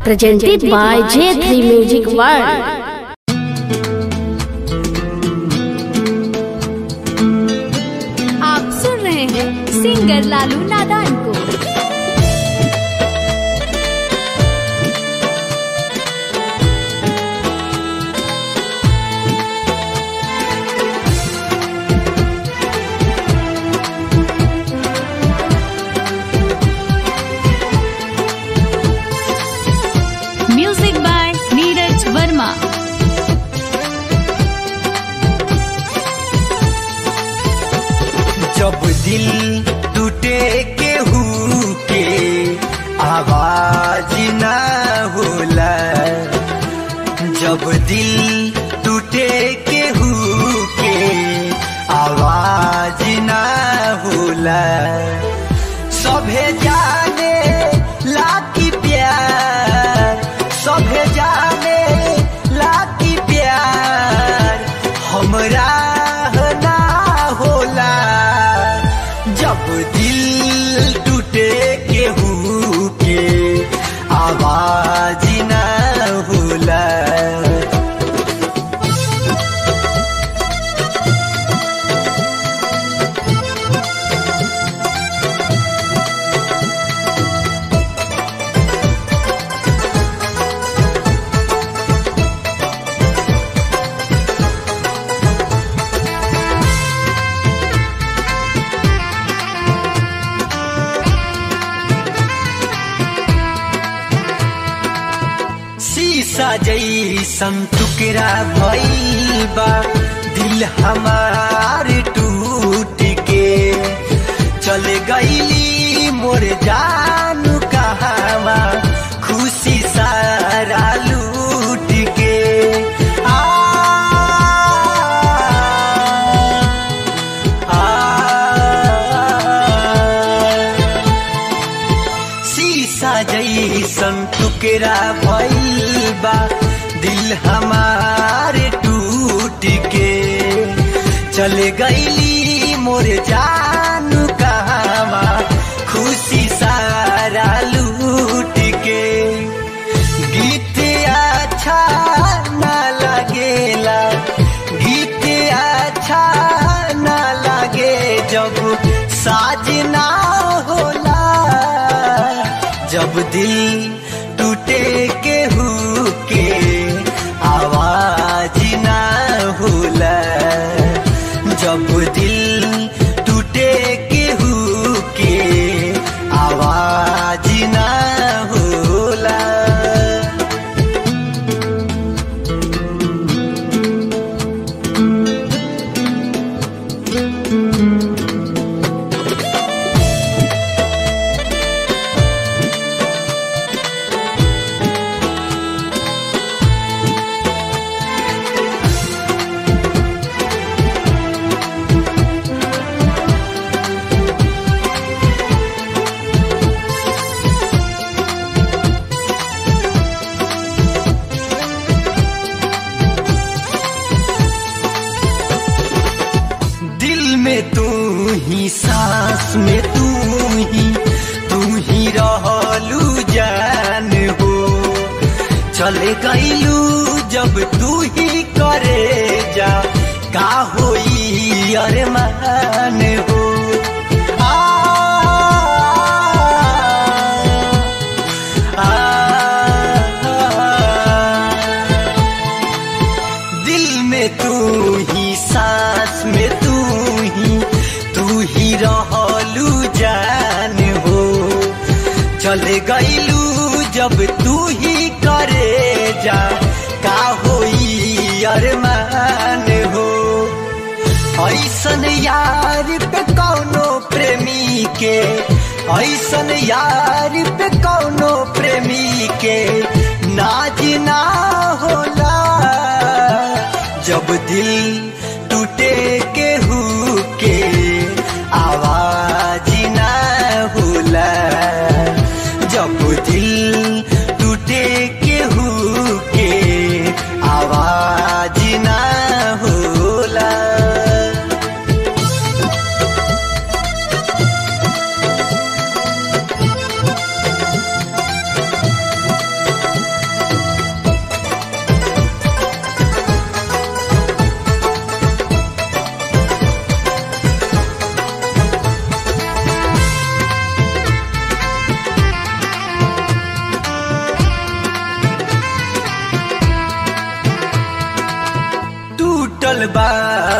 presented by J3 Music World. आप सुन रहे हैं सिंगर लालू नादान को म्यूजिक बाय नीरज वर्मा जब दिल टूटे केहू के आवाज ना होला जब दिल टूटे केहू के आवाज ना होला सभे जाने लाकी प्यार सभे जाने लाकी प्यार हमरा ना होला जब दिल टूटे केहू के आवाज ना होला शीशा जैसन टुकड़ा भइल बा दिल हमार टूट के चले गईली मोर जानू कहवा खुशी सारा लूट के आ, आ, शीशा जैसन टुकड़ा भइल बा दिल हमार टूट के चले गईली मोर जानू कहवा खुशी सारा लूट के गीत अच्छा ना लगेला गीत अच्छा ना लगे जब साजना होला जब दिल टूटे केहू के आवाज ना होला जब दिल टूटे केहू के आवाज ना होला दिल में तू ही सांस में तू ही तू ही रहलू जान हो चले गईलू जब तू ही करे जा का होई अरमान हो आ, आ, आ, दिल में तू ही सांस में तू ही तू ही रहलू जान हो चले गईलू जब तू ही करे जा का होई अरमान हो ऐसन यार पे कौनो प्रेमी के ऐसन यार पे कौनो प्रेमी के नाज ना होला जब दिल टूटे केहू के आवाज ना होला जब दिल टूटे केहू के आवाज ना होला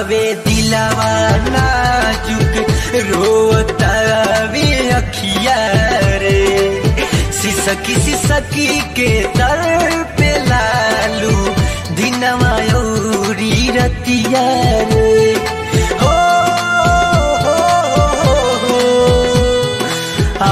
बावे दिलावा नाजुक रोतावे अखिया रे सिसकी सिसकी के दर पे लालू दिनवा औरी रतिया रे हो हो, हो, हो, आ,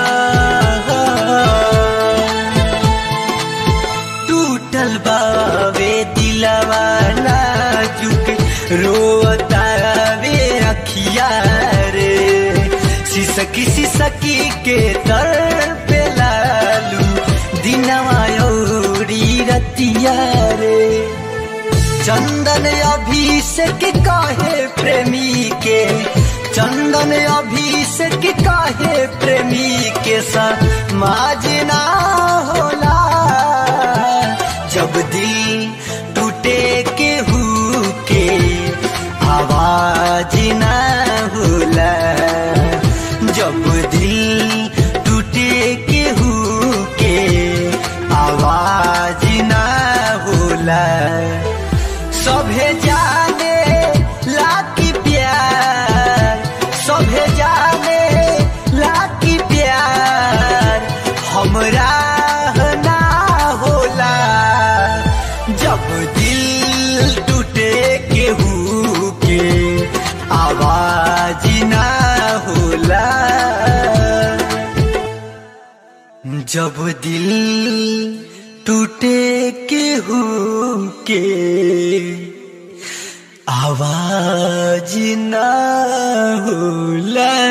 टूटल बावे दिलवा नाजुक रोतावे अखिया रे सिसकी सिसकी के तर पे लालू दिनवा औरी रतिया रे चंदन अभिषेक काहे प्रेमी के चंदन अभिषेक काहे प्रेमी के समाजना होला जब दिल टूटे के हु के आवाज ना होला जब दिल टूटे के हु के आवाज ना होला सभे जाने लाकी प्यार सभे जाने लाकी प्यार हमरा ना होला जब दिल टूटे केहू के आवाज ना होला जब दिल टूटे केहू के आवाज ना होला